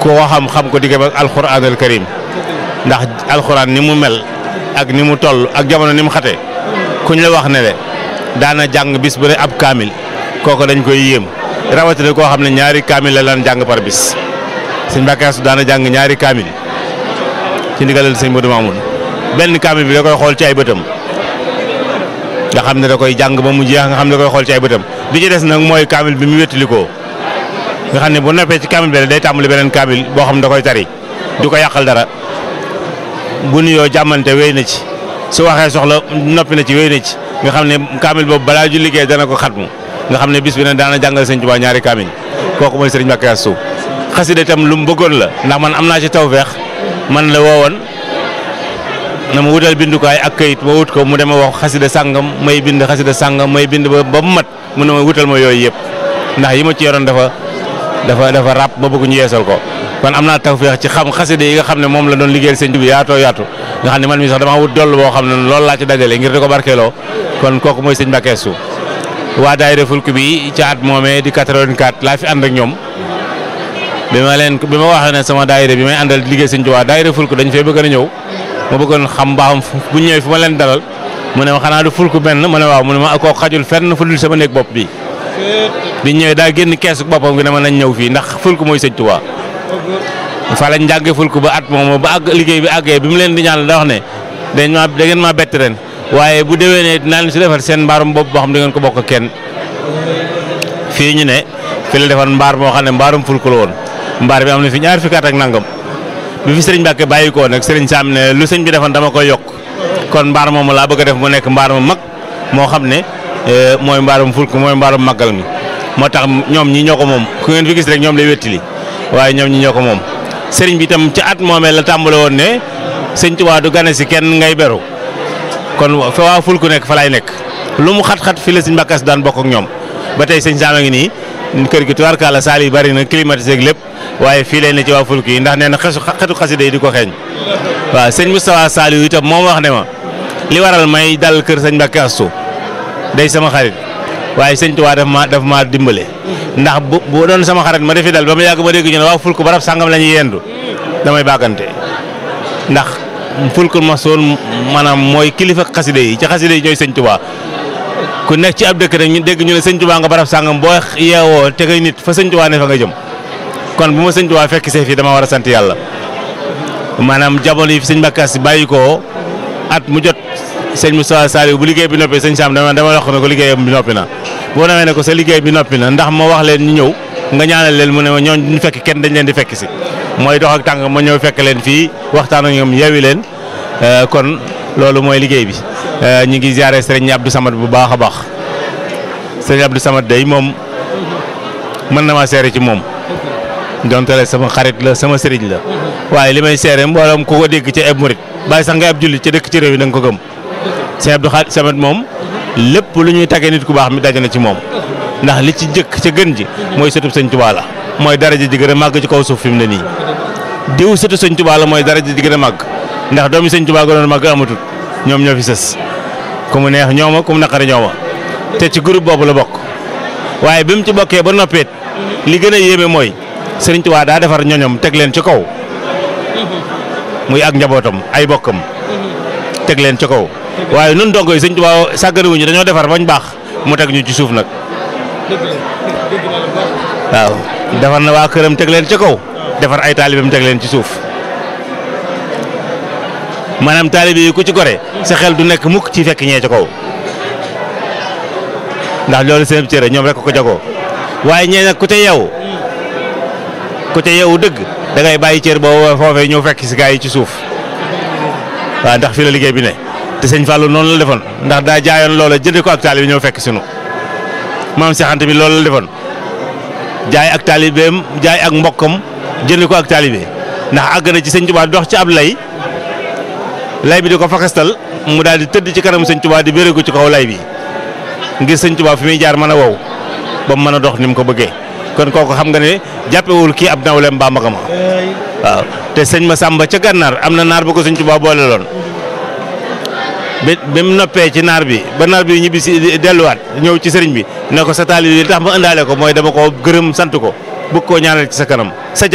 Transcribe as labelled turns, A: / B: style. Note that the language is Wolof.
A: ko xam xam ko diggam ak alxuraanul karim ndax alxuraan ni mu mel ak ni mu toll ak jamono ni mu xate kuñ la wax ne le daana jàng bis bu ne ab kaamil kooku dañ koy yéem rawatina koo xam ne ñaari kaamil la lan jàng par bis sëñ Mbàkke Astu daana jàng ñaari kaamil ci ndigalal sëñ Modou Mamoun benn kaamil bi da koy xool ci ay bëtam nga xam ne da koy jàng ba mu jeex nga xam ne da koy xool ci ay bëtam bi ci des nag mooy kaamil bi mu wéttalikoo nga xam ne bu noppee ci kaamil bi day tàmbali beneen kaamil boo xam ne da koy tari du ko yàqal dara bu nuyoo jàmmante wéy na ci su waxee soxla noppi na ci wéy na ci nga xam ne kaamil boobu balaa ju liggéey dana ko xatmu nga xam ne bis bi ne daana jàngal sëñ Tuubaa ñaari kaamil kooku mooy sëriñ Mbàkke Astu xasida itam lu mu bëggoon la ndax man am naa ci tawfeex man la woowoon na ma wutal bindukaay ak kayit ma wut ko mu dema wax xasida sàngam may bind xasida sàngam may bind ba ba mu mat mu ne ma wutal ma yooyu yëpp ndax yi ma ci yoroon dafa dafa dafa ràpp ma bëgg ñu yeesal ko kon am naa tawfeex ci xam xasida yi nga xam ne moom la doon liggéeyal sëñ bi yaatoo yaatu nga xam ne man mi sax dama wut doll boo xam ne loolu laa ci dajale ngir di ko barkeeloo kon kooku mooy sëñ Mbàkke Astu waa daayira fulk bi ci at moomee di 84 laa fi ànd ak ñoom bi ma leen bi ma waxee ne sama daayira bi may àndal liggéey sëñ Tuubaa daayira fulk dañ fee bëgg a ñëw ma bëggoon xam baaxam bu ñëwee fu ma leen dalal mu ne ma xanaa du fulk benn mu ne waaw mu ne ma koo xajul fenn fu dul sama néeg bopp bi bi ñëwee daa génn keesu boppam gi ne ma nañ ñëw fii ndax fulk mooy sëñ Tuubaa fa lañ jàngee fulk ba at moom ba àgg liggéey bi àggee bi mu leen di ñaan da wax ne dañ ma da ngeen maa bett ren waaye bu déwénee dinaa leen si defar seen mbaarum bopp boo xam da ngeen ko bokk kenn fii ñu ne fi la defar mbaar moo xam ne mbaarum fulk la woon mbaar bi am na fi ñaar fukki at ak nangam bi fi sëriñ Mbàkke bàyyi ko nag sëriñ Saam ne lu sëñ bi defoon dama koy yokk kon mbaar moomu laa bëgg a def mu nekk mbaar mu mag moo xam ne mooy mbaarum fulk mooy mbaarum màggal mi moo tax ñoom ñi ñoo ko moom ku ngeen fi gis rek ñoom lay wettili waaye ñoom ñi ñoo ko moom sëriñ bi itam ci at moomee la tàmbale woon ne sëñ Tuubaa du gane si kenn ngay beru kon fa waa fulk nekk fa laay nekk lu mu xat-xat fi la sëñ Mbàkke Astu daan bokk ak ñoom ba tey sëñ Saam a ngi nii kër gi tubaarkàlla saal yi bari na climatisé ak lépp waaye fii lay ne ci waa fulk yi ndax nee na xesu xetu xasida yi di ko xeeñ waaw sëñ Moustapha Saliou itam moom wax ne ma li waral may dal kër sëñ Mbàkke Astu day sama xarit waaye sëñ Tuubaa daf ma daf maa dimbale ndax bu bu doon sama xarit ma defi dal ba ma yàgg ma dégg ñu ne waa fulk barab sàngam la ñuy yendu damay bàggante ndax fulk ma soon maanaam mooy kilifa xasida yi ci xasida yi ñooy sëñ Tuubaa ku nekk ci ab dëkk rek ñu dégg ñu ne sëñ Tuubaa nga barab sàngam boo yeewoo te ngay nit fa sëñ Tuubaa ne fa nga jëm kon bu ma sëñ Tuubaa fekk see fii dama war a sant yàlla maanaam jamono yi fi sëñ Mbàkke Astu bàyyi ko at mu jot sëñ Moussa Saliou bu liggéey bi noppi sëñ Sam dama dama wax ne ko liggéeyam bi noppi na boo demee ne ko sa liggéey bi noppi na ndax ma wax leen ñu ñëw nga ñaanal leen mu ne ma ñooñ duñ fekk kenn dañ leen di fekk si mooy dox ak tàng ma ñëw fekk leen fii waxtaan ak ñoom yeewi leen kon loolu mooy liggéey bi ñu ngi ziare sëriñ Abdou Samad bu baax a baax sëriñ Abdou Samad day moom mën na maa seere ci moom donte la sama xarit la sama sëriñ la waaye li may seere mbooloom ku ko dégg ci ab murit bàyyi sax ngay ab jullit ci dëkk ci réew yi da nga ko gëm sëriñ Abdou Samad moom lépp lu ñuy tàggee nit ku baax mi daje na ci moom ndax li ci jëkk ca gën ji mooy sëtub sëñ Tuubaa la mooy daraja ji gën a màgg ci kaw suuf fi mu ne nii diw sëtu sëñ Tuubaa la mooy daraja ji gën a màgg ndax doomi sëñ Tuubaa gënoon màgg amatul ñoom ñoo fi sës ku mu neex ñooma ku mu naqari ñooma te ci groupe boobu la bokk waaye bi mu ci bokkee ba noppeet li gën a yéeme mooy sëriñ Tuubaa daa defar ñoñom teg leen ci kaw muy ak njabootam ay bokkam teg leen ci kaw waaye nun dongo yi sëñ Tuubaa sàgganewuñu dañoo defar bañ baax mu teg ñu ci suuf nag waaw defar na waa këram teg leen ci kaw defar ay taalibeem teg leen ci suuf maanaam taalibe yi ku ci gore sa xel du nekk mukk ci fekk ñee ci kaw ndax loolu seen cëre ñoom rek ko jagoo waaye ñee nag ku ca yeewu ku ca yeewu dëgg da ngay bàyyi cër boobu foofee ñëw fekk si gaa yi ci suuf waaw ndax fi la liggéey bi ne te sëñ Fallou noonu la defoon ndax daa jaayoon loola jënd ko ak taalibe ñëw fekk sunu maam Seexante bi loolu la defoon jaay ak taalibeem jaay ak mbokkam jënd ko ak taalibe ndax àgg na ci sëñ Tuubaa dox ci ab lay lay bi di ko fakastal mu daal di tëdd ci kanam sëñ Tuubaa di bérégu ci kaw lay bi ngir sëñ Tuubaa fi muy jaar mën a wow ba mu mën a dox ni mu ko bëggee kon kooku xam nga ne jàppewul kii ab nawleem baa magama waaw te sëñ ma sàmba ca gànnaar am na naar bu ko sëñ Tuubaa boole loon bi bi mu noppee ci naar bi ba naar bi ñibbi si delluwaat ñëw ci sëriñ bi ne ko sa taali li tax ma ëndaale ko mooy dama ko gërëm sant ko bëgg koo ñaanal ci sa kanam sa